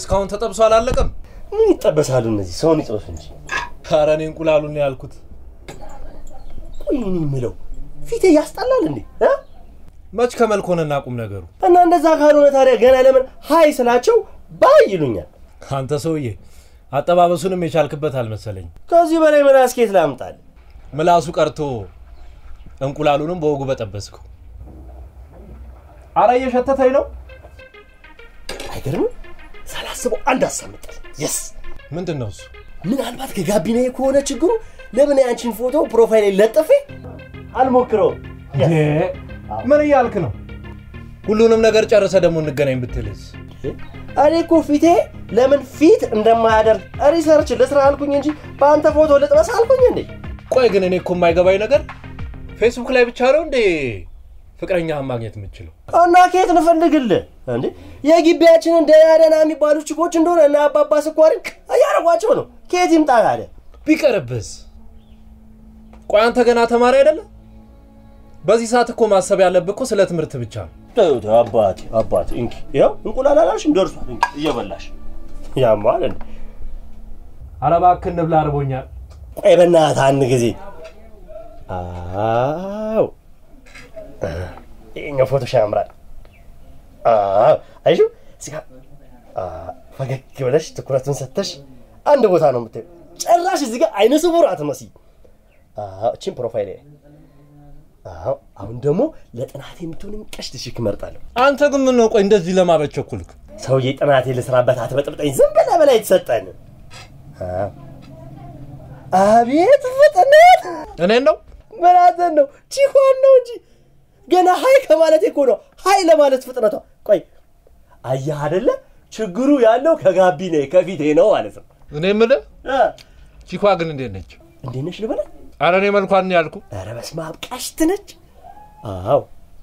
እስካሁን ተጠብሶ አላለቀም። ምን ይጠበሳሉ እነዚህ? ሰውን ይጥበሱ እንጂ። ኧረ እኔ እንቁላሉን ነው ያልኩት። ቆይ እኔ የምለው ፊቴ ያስጠላል እንዴ እ? መች ከመልክ ሆነና ቁም ነገሩ። እና እንደዛ ካልሆነ ታዲያ ገና ለምን ሀይ ስላቸው ባይ ይሉኛል? አንተ ሰውዬ አጠባበሱንም የቻልክበት አልመሰለኝ። ከዚህ በላይ ምን አስኬት ላምጣል? ምላሱ ቀርቶ እንቁላሉንም በወጉ በጠበስከው። አረ እየሸተተኝ ነው። አይገርምም? ሳላስበው አንድ አሳምጣል። የስ ምንድን ነው እሱ? ምናልባት ከጋቢናዬ ከሆነ ችግሩ ለምን ያንቺን ፎቶ ፕሮፋይል ለጥፌ አልሞክረውም? ምን እያልክ ነው? ሁሉንም ነገር ጨርሰ ደግሞ እንገናኝ ብትልስ? እኔ እኮ ፊቴ ለምን ፊት እንደማያደርግ ሪሰርች ልስራ አልኩኝ እንጂ በአንተ ፎቶ ልጥበስ አልኩኝ እንዴ? ቆይ ግን እኔ እኮ የማይገባኝ ነገር ፌስቡክ ላይ ብቻ ነው እንዴ ፍቅረኛህን ማግኘት የምችለው? እና ከየት እንፈልግልህ እንዴ? የግቢያችንን ደህና ደህና የሚባሉ ችኮች እንደሆነ እና አባባ ስኳርን እያደረጓቸው ነው። ከየት ይምጣ ታዲያ? ቢቀርብስ? ቆይ አንተ ገና ተማሪ አይደለም? በዚህ ሰዓት እኮ ማሰብ ያለብህ እኮ ስለ ትምህርት ብቻ ነው። ተው ተው አባቴ አባቴ፣ እንኪ ያው እንቁላል አላልሽም ደርሷል። እንኪ እየበላሽ ያማል እንዴ? ኧረ እባክህ እንብላ፣ አርቦኛል። ቆይ በእናትህ አንድ ጊዜ አዎ፣ ይኸኛው ፎቶሽ ያምራል። አዎ፣ አይሽው እዚህ ጋር አዎ፣ ፈገግ ብለሽ ትኩረቱን ሰተሽ አንድ ቦታ ነው የምታየው። ጭራሽ እዚህ ጋር አይነ ስውር አትመስይ። አዎ፣ እቺን ፕሮፋይል አዎ። አሁን ደግሞ ለጥናት የምትሆን ቀሽት ሽክ እመርጣለሁ። አንተ ግን ምን ነው ቆይ እንደዚህ ለማበት ቸኩልክ? ሰውዬ ጥናቴ ልስራበት አትበጥብጠኝ። ዝም ብለህ በላይ የተሰጠን አዎ። አቤት ፍጥነት! እኔን ነው ምናትን ነው ቺኳን ነው እንጂ ገና ሀይ ከማለት እኮ ነው ሀይ ለማለት ፍጥነቷ። ቆይ አየህ አይደለ ችግሩ ያለው ከጋቢኔ ከፊቴ ነው ማለት ነው። እኔ የምልህ እ ቺኳ ግን እንዴት ነች? እንዴት ነሽ ልበላት? ኧረ እኔ መልኳን ነው ያልኩ። ኧረ በስመ አብ ቀሽት ነች። አዎ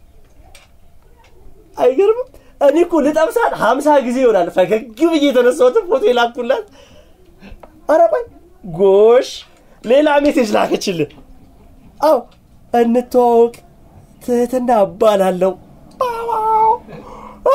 አይገርምም? እኔ እኮ ልጠብሳት ሀምሳ ጊዜ ይሆናል ፈገግ ብዬ የተነሳሁትን ፎቶ የላኩላት። ኧረ ቆይ ጎሽ ሌላ ሜሴጅ ላከችልን። አዎ እንተዋወቅ፣ ትህትና እባላለሁ። ባባው። አ?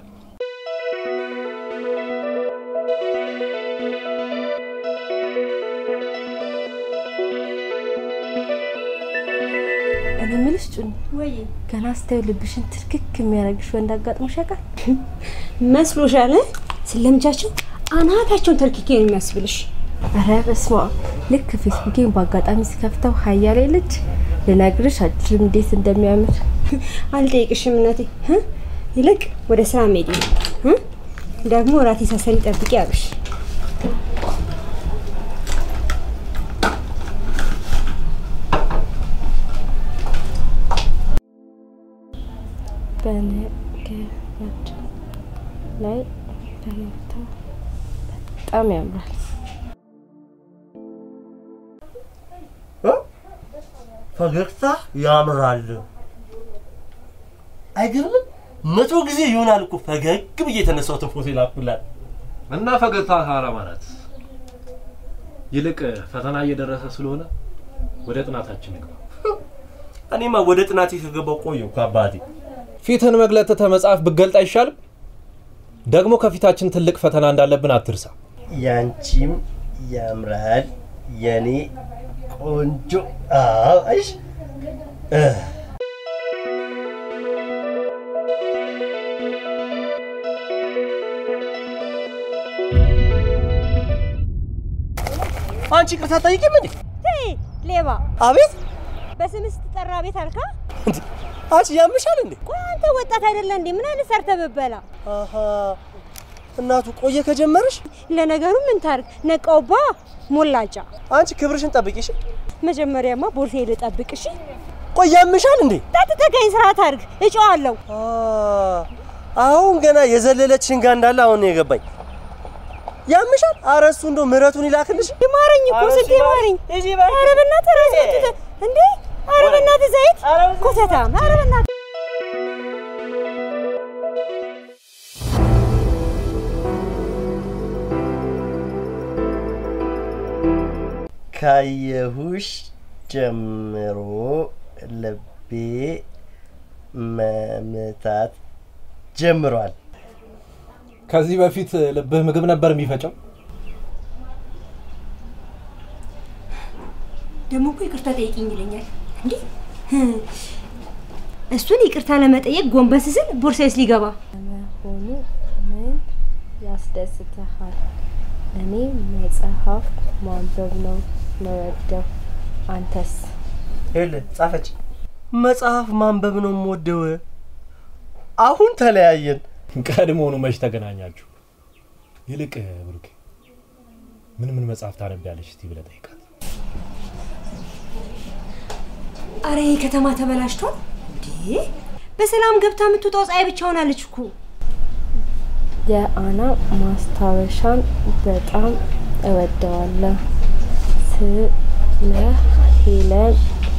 እኔ የምልሽ ጩኒ፣ ወይ ገና ስታዩ ልብሽን ትክክ የሚያደርግሽ ወንድ አጋጥሞሽ ያውቃል? መስሎሻል? ስለምጃቸው አናታቸውን ተርኪኬ ነው የሚያስብልሽ። ኧረ በስመ አብ! ልክ ፌስቡኬን በአጋጣሚ ስከፍተው ሀያሌ ልጅ ልነግርሽ አልችልም እንዴት እንደሚያምር። አልጠይቅሽም እናቴ። እ? ይልቅ ወደ ስራ መሄድ ነው እ? ደግሞ ራቴ ሳሰሪ ጠብቂ አሉሽ። በነገራችን ላይ ፈገግታ በጣም ያምራል። እ? ፈገግታ ያምራል። አይገርምም? መቶ ጊዜ ይሆናል እኮ ፈገግ ብዬ የተነሳሁትን ፎቶ የላኩላት። እና ፈገግታ ታራ ማለት ይልቅ ፈተና እየደረሰ ስለሆነ ወደ ጥናታችን ንግባ። እኔማ ወደ ጥናቴ ከገባው ቆየሁ እኮ አባቴ። ፊትህን መግለጥ ትተህ መጽሐፍ ብትገልጥ አይሻልም? ደግሞ ከፊታችን ትልቅ ፈተና እንዳለብን አትርሳ። ያንቺም ያምራል የኔ ቆንጆ። አዎ አይሽ እ አንቺ ቅርታ ጠይቂም እንዴ? ሌባ አቤት በስምህ ስትጠራ ቤት አልካ? እንዴ! አንቺ ያምሻል እንዴ? ቆይ አንተ ወጣት አይደለ እንዴ? ምን አይነት ሰርተህ ብትበላ? አሃ እናቱ ቆየ ከጀመርሽ። ለነገሩ ምን ታርግ ነቃውባ ሞላጫ። አንቺ ክብርሽን ጠብቂሽ። መጀመሪያማ ቦርሴ ልጠብቅ እሺ። ቆይ ያምሻል እንዴ? ጠጥተህ ስርዓት አድርግ እጨዋለሁ። አ አሁን ገና የዘለለች ሽንጋ እንዳለ አሁን ነው የገባኝ። ያምሻል? ኧረ እሱ እንደው ምሕረቱን ይላክልሽ። ይማረኝ እኮ ኧረ ስንት እሱ ይማረኝ። እሺ በቃ። ኧረ በእናትህ ራስህ ትተህ እንዴ! ኧረ በእናትህ ዘይት ኧረ በእናትህ ኮተታም! ኧረ በእናትህ ካየሁሽ ጀምሮ ልቤ መምታት ጀምሯል። ከዚህ በፊት ልብህ ምግብ ነበር የሚፈጨው? ደግሞ እኮ ይቅርታ ጠይቂኝ ይለኛል። እንዴ እሱን ይቅርታ ለመጠየቅ ጎንበስ ስል ቦርሳዬስ ሊገባ መሆኑ ምን ያስደስትሃል? እኔ መጽሐፍ ማንበብ ነው መወደው። አንተስ? ይኸውልህ ጻፈች፣ መጽሐፍ ማንበብ ነው የምወደው። አሁን ተለያየን። ቀድሞውኑ መች ተገናኛችሁ? ይልቅ ብሩኬ ምን ምን መጽሐፍ ታነቢያለሽ እስቲ ብለህ ጠይቃት። አረ ይህ ከተማ ተበላሽቷል እንዴ! በሰላም ገብታ የምትወጣው ፀሐይ ብቻ ሆናለች እኮ። የአና ማስታወሻን በጣም እወደዋለሁ። ስለ ሄለን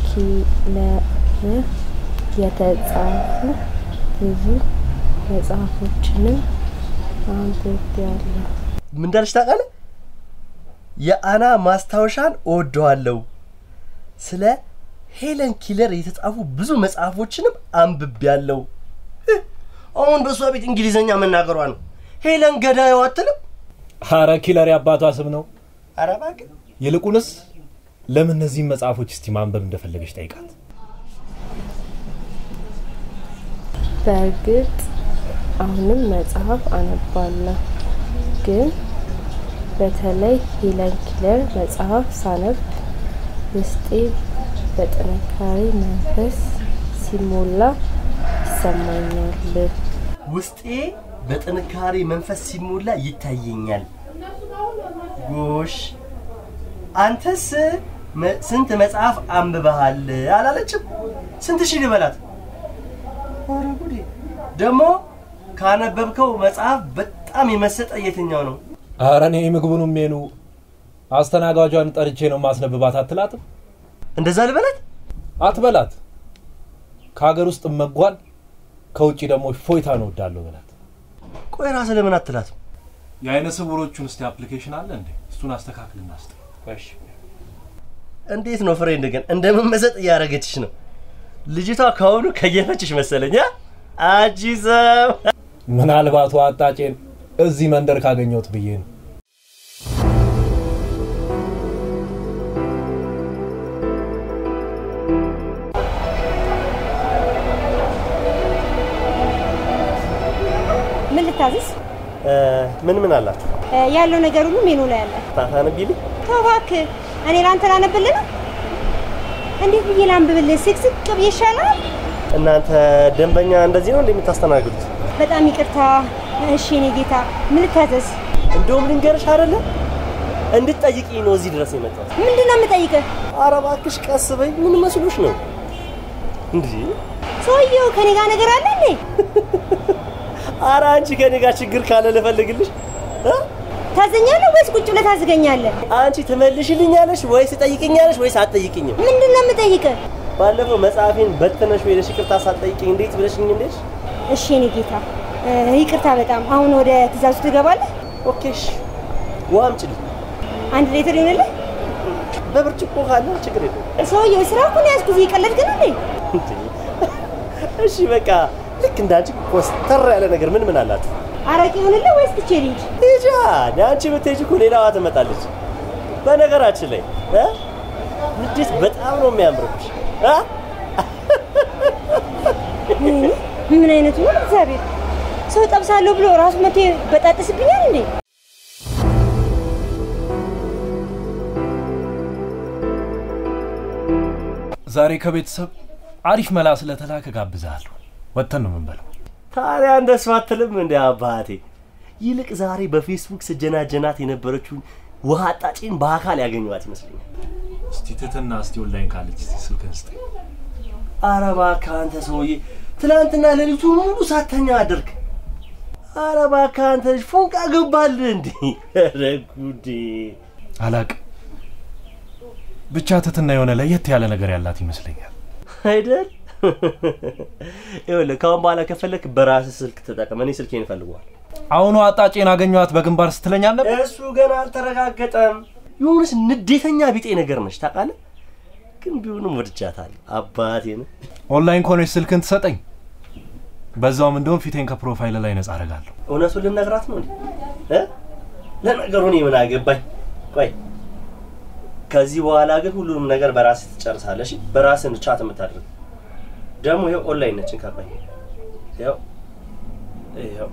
ኪለር የተጻፉ ብዙ መጽሐፎችንም አንብቤያለሁ። ምን እንዳለች ታውቃለህ? የአና ማስታወሻን እወደዋለሁ። ስለ ሄለን ኪለር የተጻፉ ብዙ መጽሐፎችንም አንብቤያለሁ። እህ፣ አሁን በእሷ ቤት እንግሊዘኛ መናገሯ ነው። ሄለን ገዳይዋ አትልም? ሀረ ኪለር የአባቷ ስም ነው። ኧረ እባክህ ይልቁንስ ለምን እነዚህን መጽሐፎች እስቲ ማንበብ እንደፈለገች ጠይቃት። በእርግጥ አሁንም መጽሐፍ አነባለሁ፣ ግን በተለይ ሄለን ኪለር መጽሐፍ ሳነብ ውስጤ በጥንካሬ መንፈስ ሲሞላ ይሰማኛል። ውስጤ በጥንካሬ መንፈስ ሲሞላ ይታየኛል። ጎሽ አንተስ መ- ስንት መጽሐፍ አንብበሃል አላለችም? ስንት ሺህ ልበላት? ኧረ ጉዴ! ደግሞ ካነበብከው መጽሐፍ በጣም የመሰጠ የትኛው ነው? ኧረ እኔ ምግቡን ሜኑ አስተናጋጇን ጠርቼ ነው ማስነብባት አትላትም? እንደዛ ልበላት? አትበላት። ከሀገር ውስጥ መጓል ከውጭ ደግሞ ፎይታ ነው ወዳለሁ በላት። ቆይ ራስህ ለምን አትላትም? የአይነ ስውሮቹን እስቲ አፕሊኬሽን አለ እንዴ? እሱን አስተካክልና ስጥ። እንዴት ነው ፍሬንድ ግን እንደመመሰጥ እያደረገችሽ ነው። ልጅቷ ከአሁኑ ከየፈችሽ መሰለኝ። አ? አንቺ ሰው ምናልባት አጣጬን እዚህ መንደር ካገኘሁት ብዬ ነው። ምን ልታዝዝ? እ፣ ምን ምን አላት? እ፣ ያለው ነገር ሁሉ ሜኑ ላይ አለ። ታታነቢልኝ? ተው እባክህ፣ እኔ ለአንተ ላነብልህ ነው። እንዴት ብዬ ላንብብልህ? ስቅስቅ ብዬ ይሻላል። እናንተ ደንበኛ እንደዚህ ነው እንደምታስተናግዱት? በጣም ይቅርታ። እሺ እኔ ጌታ፣ ምን ልታዘዝ? እንደውም ልንገርሽ አይደለ እንድትጠይቂኝ ነው እዚህ ድረስ የመጣሁት። ምንድን ነው የምጠይቅህ? ኧረ እባክሽ ቀስ በይ። ምን መስሎሽ ነው እንዴ? ሰውየው ከኔ ጋር ነገር አለ እንዴ? ኧረ አንቺ ከኔ ጋር ችግር ካለ ልፈልግልሽ እ? ታዘኛለህ ወይስ ቁጭ ብለህ ታዝገኛለህ? አንቺ ትመልሽልኛለሽ ወይስ ትጠይቅኛለሽ ወይስ አትጠይቅኝም? ምንድን ነው የምጠይቅህ? ባለፈው መጽሐፌን በትነሽ ሄደሽ ይቅርታ ሳትጠይቅኝ እንዴት ብለሽኝ እንዴሽ? እሺ እኔ ጌታ፣ እ፣ ይቅርታ በጣም አሁን ወደ ትእዛዙ ትገባለህ? ኦኬ እሺ። ውሃ አምጪልኝ። አንድ ሌትር ይሆንልህ? በብርጭቆ ካለ ችግር የለውም። ሰውየው ስራ እኮ ነው ያዝኩት። እየቀለድክ ነው እንዴ? እንዴ! እሺ በቃ ልክ እንዳንቺ ኮስተር ያለ ነገር ምን ምን አላችሁ? አረቄ ይሆንልህ ወይስ ትቼ ልሂድ? ሂጂ። አንቺ ብትሄጂ እኮ ሌላዋ ትመጣለች። በነገራችን ላይ እ? ንዴት በጣም ነው የሚያምርብሽ እ? ምን ምን አይነቱ ነው? እግዚአብሔር ሰው ጠብሳለሁ ብሎ ራሱ መቶ በጣጥስብኛል እንዴ? ዛሬ ከቤተሰብ አሪፍ መላ ስለተላከ ጋብዛለሁ። ወጥተን ነው የምንበለው። ታዲያ እንደሱ አትልም እንደ አባቴ። ይልቅ ዛሬ በፌስቡክ ስጀናጀናት የነበረችውን ውሃ አጣጪን በአካል ያገኘኋት ይመስለኛል። እስቲ ትትና እስቲ ኦንላይን ካለች እስቲ ስልክህን ስጠኝ። ኧረ እባክህ አንተ ሰውዬ ትናንትና ሌሊቱ ሙሉ ሳተኛ አደርክ። ኧረ እባክህ አንተ ልጅ ፎንቃ ገባልህ እንዴ? ኧረ ጉዴ! አላቅም ብቻ ትትና የሆነ ለየት ያለ ነገር ያላት ይመስለኛል። አይደል? ይኸውልህ ከአሁን በኋላ ከፈለክ በራስህ ስልክ ተጠቀም። እኔ ስልኬን እፈልገዋል። አሁኑ አጣጬን አገኘኋት በግንባር ስትለኝ አልነበር? እሱ ገና አልተረጋገጠም። የሆነች ንዴተኛ ቢጤ ነገር ነች ታውቃለህ። ግን ቢሆንም ወድጃታለሁ። አባቴን ኦንላይን ከሆነች ስልክን ትሰጠኝ። በዛውም እንደውም ፊቴን ከፕሮፋይል ላይ ነጻ አደርጋለሁ። እውነቱን ልነግራት ነው እንዴ? እ? ለነገሩ እኔ ምን አገባኝ? ቆይ ከዚህ በኋላ ግን ሁሉንም ነገር በራስህ ትጨርሳለሽ። በራስህ ነው ቻት የምታደርግ። ደግሞ ይኸው ኦንላይን ነች። እንካባኝ ይኸው ይኸው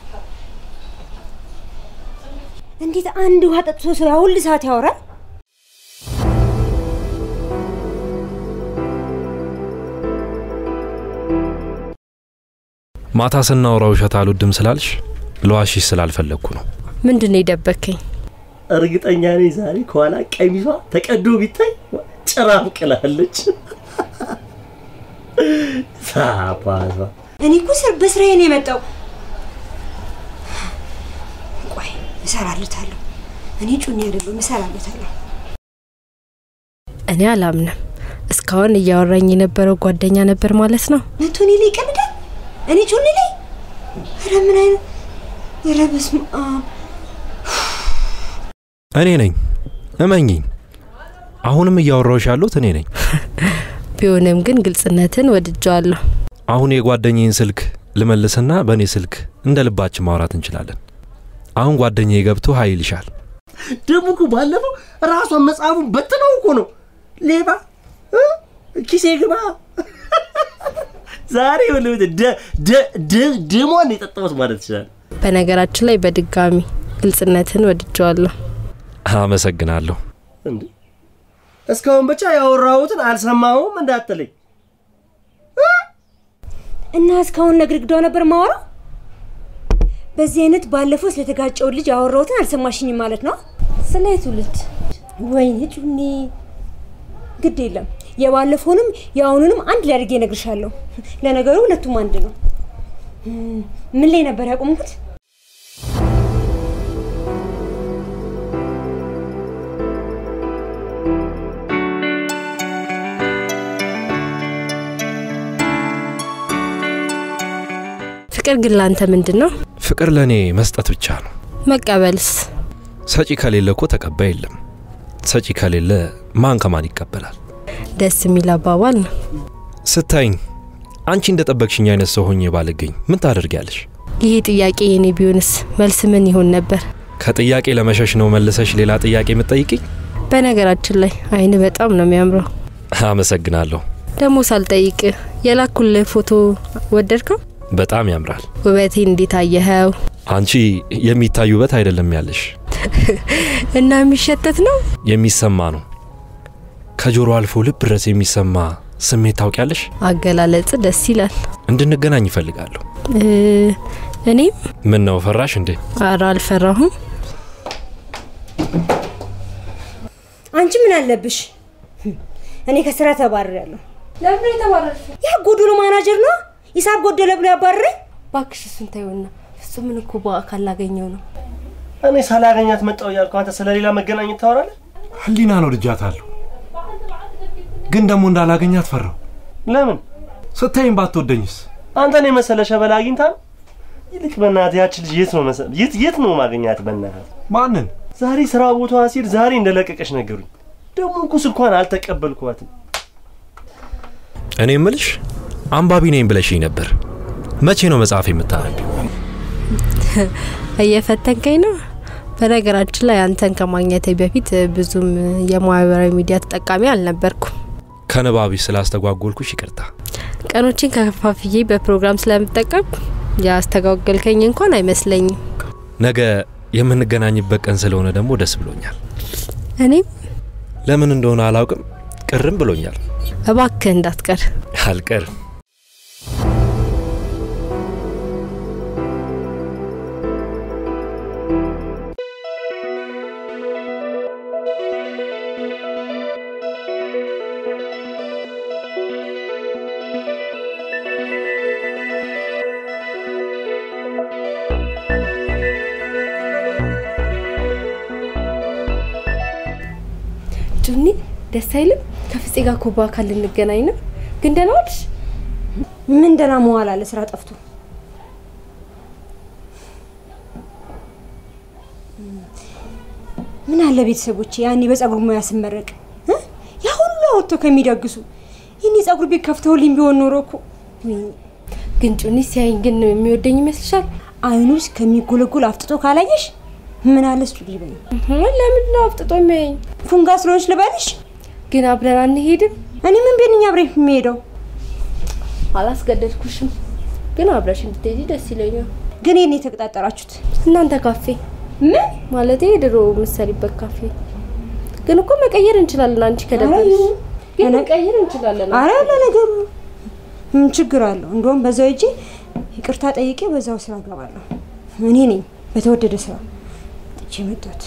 እንዴት አንድ ውሃ ጠጥቶ ሰው ያ ሁሉ ሰዓት ያወራል? ማታ ስናወራ ውሸት አልወድም ስላልሽ ለዋሽሽ ስላልፈለግኩ ነው። ምንድን ነው የደበከኝ? እርግጠኛ ነኝ ዛሬ ከኋላ ቀሚሷ ተቀዶ ቢታይ ጭራ ብቅላለች። ሳባቷ እኔ እኮ ስር በስራዬ ነው የመጣው። ቆይ እሰራለታለሁ። እኔ ጩኒ አይደለሁም፣ እሰራለታለሁ። እኔ አላምንም። እስካሁን እያወራኝ የነበረው ጓደኛ ነበር ማለት ነው። መቶ እኔ ላይ ይቀልዳል። እኔ ጩኒ ላይ ኧረ ምን አይነት ኧረ በስመ አብ እኔ ነኝ፣ እመኝኝ። አሁንም እያወራሁሽ ያሉት እኔ ነኝ። ቢሆንም ግን ግልጽነትን ወድጀዋለሁ። አሁን የጓደኛዬን ስልክ ልመልስና በእኔ ስልክ እንደ ልባችን ማውራት እንችላለን። አሁን ጓደኛዬ ገብቶ ሀይ ይልሻል። ደግሞ እኮ ባለፈው ራሷን መጽሐፉን በትነው እኮ ነው ሌባ እ? ኪሴ ግባ ዛሬ ወለቤት ደሟን የጠጣሁት ማለት ይችላል። በነገራችን ላይ በድጋሚ ግልጽነትን ወድጀዋለሁ። አመሰግናለሁ። እንዴ እስካሁን ብቻ ያወራሁትን አልሰማሁም እንዳትለኝ። እና እስካሁን ለግድግዳው ነበር ማወራው። በዚህ አይነት ባለፈው ስለተጋጨው ልጅ ያወራሁትን አልሰማሽኝም ማለት ነው። ስለ የቱ ልጅ? ወይኔ ጩኒ፣ ግድ የለም የባለፈውንም የአሁኑንም አንድ ላይ አድርጌ እነግርሻለሁ። ለነገሩ ሁለቱም አንድ ነው። እም፣ ምን ላይ ነበር ያቆምኩት? ፍቅር ግን ላንተ ምንድን ነው? ፍቅር ለእኔ መስጠት ብቻ ነው። መቀበልስ? ሰጪ ከሌለ እኮ ተቀባይ የለም። ሰጪ ከሌለ ማን ከማን ይቀበላል? ደስ የሚል አባባል ነው። ስታይኝ አንቺ እንደ ጠበቅሽኝ አይነት ሰው ሆኜ ባልገኝ ምን ታደርጊያለሽ? ይሄ ጥያቄ የኔ ቢሆንስ መልስ ምን ይሆን ነበር? ከጥያቄ ለመሸሽ ነው መልሰሽ ሌላ ጥያቄ የምትጠይቅኝ? በነገራችን ላይ አይን በጣም ነው የሚያምረው። አመሰግናለሁ። ደግሞ ሳልጠይቅ የላኩልህ ፎቶ ወደድከው? በጣም ያምራል። ውበቴን እንዴት አየኸው? አንቺ የሚታይ ውበት አይደለም ያለሽ፣ እና የሚሸተት ነው። የሚሰማ ነው። ከጆሮ አልፎ ልብ ድረስ የሚሰማ ስሜት ታውቂያለሽ። አገላለጽ ደስ ይላል። እንድንገናኝ ይፈልጋለሁ። እ፣ እኔም ምን ነው ፈራሽ እንዴ? ኧረ አልፈራሁም። አንቺ ምን አለብሽ? እኔ ከስራ ተባርሬያለሁ። ለምን የተባረርሽ? ያ ጎዶሎ ማናጀር ነው ሂሳብ ጎደለ ብሎ ያባረረኝ። እባክሽ እሱን ተይውና፣ ፍጹምን እኮ በአካል ላገኘው ነው። እኔ ሳላገኛት መጣሁ እያልኩ አንተ ስለሌላ መገናኘት ታወራለህ? ህሊና ነው ልጃታለሁ፣ ግን ደግሞ እንዳላገኛት ፈራው። ለምን ስታይም ባትወደኝስ? አንተን የመሰለ ሸበላ አግኝታ ነው? ይልቅ በእናትህ ያች ልጅ የት ነው መሰ የት የት ነው ማግኛት? በእናትህ ማንን? ዛሬ ስራ ቦታዋ ሲል ዛሬ እንደለቀቀች ነገሩኝ። ደግሞ እኮ ስልኳን አልተቀበልኳትም። እኔ እምልሽ አንባቢ ነኝ ብለሽኝ ነበር። መቼ ነው መጽሐፍ የምታነቢው? እየፈተንከኝ ነው። በነገራችን ላይ አንተን ከማግኘቴ በፊት ብዙም የማህበራዊ ሚዲያ ተጠቃሚ አልነበርኩም። ከንባቢሽ ስላስተጓጎልኩሽ ይቅርታ። ቀኖችን ከፋፍዬ በፕሮግራም ስለምጠቀም ያስተጓገልከኝ እንኳን አይመስለኝም። ነገ የምንገናኝበት ቀን ስለሆነ ደግሞ ደስ ብሎኛል። እኔም ለምን እንደሆነ አላውቅም፣ ቅርም ብሎኛል። እባክህ እንዳትቀር። አልቀርም። ጩኒ ደስ አይልም? ከፍፄ ጋር እኮ በአካል ልንገናኝ ነው። ግን ደህና ዋልሽ? ምን ደህና መዋል አለ ስራ ጠፍቶ። ምን አለ ቤተሰቦቼ ያኔ በጸጉር ሙያ ስመረቅ እ? ያ ሁሉ አወጥቶ ከሚደግሱ ይህን የጸጉር ቤት ከፍተውልኝ ቢሆን ኖሮ እኮ ወይኔ ግን ጩኒ ሲያይኝ ግን የሚወደኝ ይመስልሻል? አይኑ ውስጥ ከሚጎለጎል አፍጥጦ ካላየሽ ምን አለስ ጩኒ በይ። ለምንድን ነው አፍጥጦ የሚያየኝ? ፉንጋ ስለሆንሽ ልበልሽ? ግን አብረን አንሄድም? እኔ ምን ቤንኛ አብሬ የሚሄደው አላስገደድኩሽም፣ ግን አብረሽ እንድትሄጂ ደስ ይለኛል። ግን ይሄን የተቀጣጠራችሁት እናንተ ካፌ ምን ማለት ድሮ የምትሰሪበት ካፌ። ግን እኮ መቀየር እንችላለን። አንቺ ከደበረሽ ይሁን። ግን እኔ- መቀየር እንችላለን። አረ ለነገሩ ምን ችግር አለው? እንደውም በዛው እጄ ይቅርታ ጠይቄ በዛው ስራ እገባለሁ። እኔ ነኝ በተወደደ ስራ ጥቼ መጣሁት።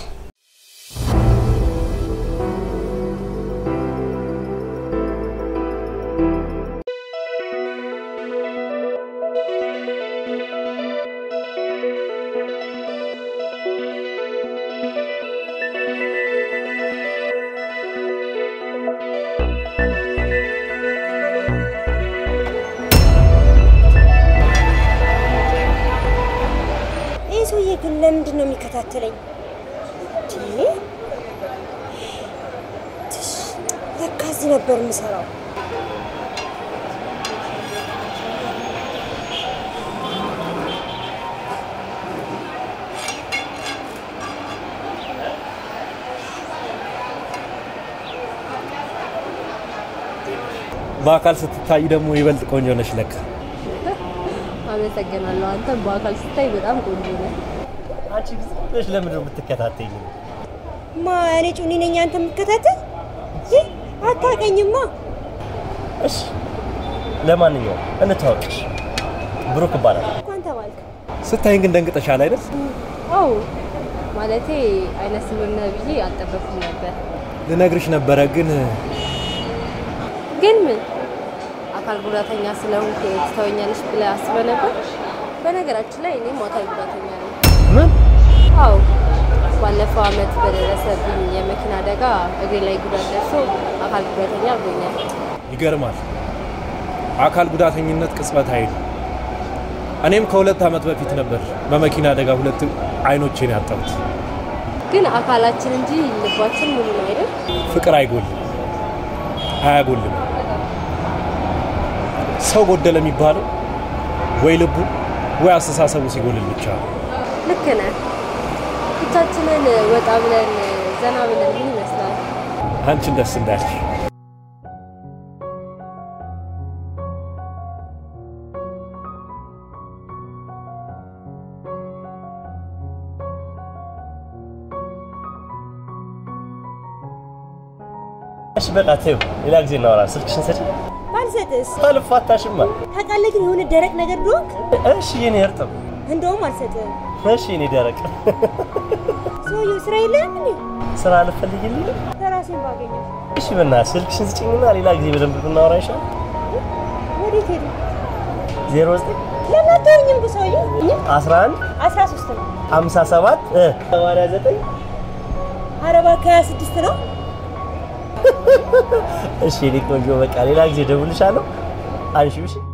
ይህ ሰውዬ ግን ለምንድን ነው የሚከታተለኝ? እንዴ? ትሽ፣ ለካ እዚህ ነበር የምሰራው። በአካል ስትታይ ደግሞ ይበልጥ ቆንጆ ነሽ ለካ። አመሰግናለሁ። አንተ በአካል ስታይ በጣም ቆንጆ ነህ። አንቺ ግን ዝም ብለሽ ለምንድን ነው የምትከታተይኝ? ማ እኔ ጩኒ ነኝ አንተ የምከታተል? ይህ አታውቀኝማ። እሺ ለማንኛውም እንታወቅሽ። ብሩክ እባላለሁ። እንኳን ተባልክ። ስታይን ግን ደንግጠሻል አይደል? አዎ ማለቴ አይነ ስውር ነህ ብዬ አልጠበኩም ነበር። ልነግርሽ ነበረ ግን ግን ምን አካል ጉዳተኛ ስለሆንክ ትተወኛለሽ ብለህ አስበህ ነበር? በነገራችን ላይ እኔም አካል ጉዳተኛ ነኝ። ምን አዎ ባለፈው አመት በደረሰብኝ የመኪና አደጋ እግሬ ላይ ጉዳት ደርሶ አካል ጉዳተኛ አድርጎኛል። ይገርማል። አካል ጉዳተኝነት ቅጽበት አይል። እኔም ከሁለት ዓመት በፊት ነበር በመኪና አደጋ ሁለት አይኖቼን ያጣሁት። ግን አካላችን እንጂ ልባችን ሙሉ ነው አይደል? ፍቅር አይጎልም፣ አያጎልም። ሰው ጎደለ የሚባለው ወይ ልቡ ወይ አስተሳሰቡ ሲጎልል ብቻ ነው። ልክ ነህ። ብቻችንን ወጣ ብለን ዘና ብለን ምን ይመስላል? አንቺን ደስ እንዳልሽ እሺ በቃ ተይው፣ ሌላ ጊዜ እናወራለን። ስልክሽን ሰጪ። ባልሰጥስ? አልፋታሽማ። ታውቃለህ ግን የሆነ ደረቅ ነገር ዶንክ። እሺ የኔ እርጥብ፣ እንደውም አልሰጥም። እሺ የኔ ደረቅ። ሰውየው ስራ የለህም እንዴ? ስራ ልፈልግልኝ። ከራሴን ባገኘው እሺ በእናትሽ ስልክሽን ስጪኝና ሌላ ጊዜ በደንብ ብናወራ ይሻላል። ወዴት ሄዱ? 09 ለምን አትተወኝም? ግን ሰውየው 11 አስራ ሶስት ነው። 57 እ 89 አረባ ከሀያ ስድስት ነው። እሺ የኔ ቆንጆ በቃ ሌላ ጊዜ ደውልሻለሁ። አንሺው እሺ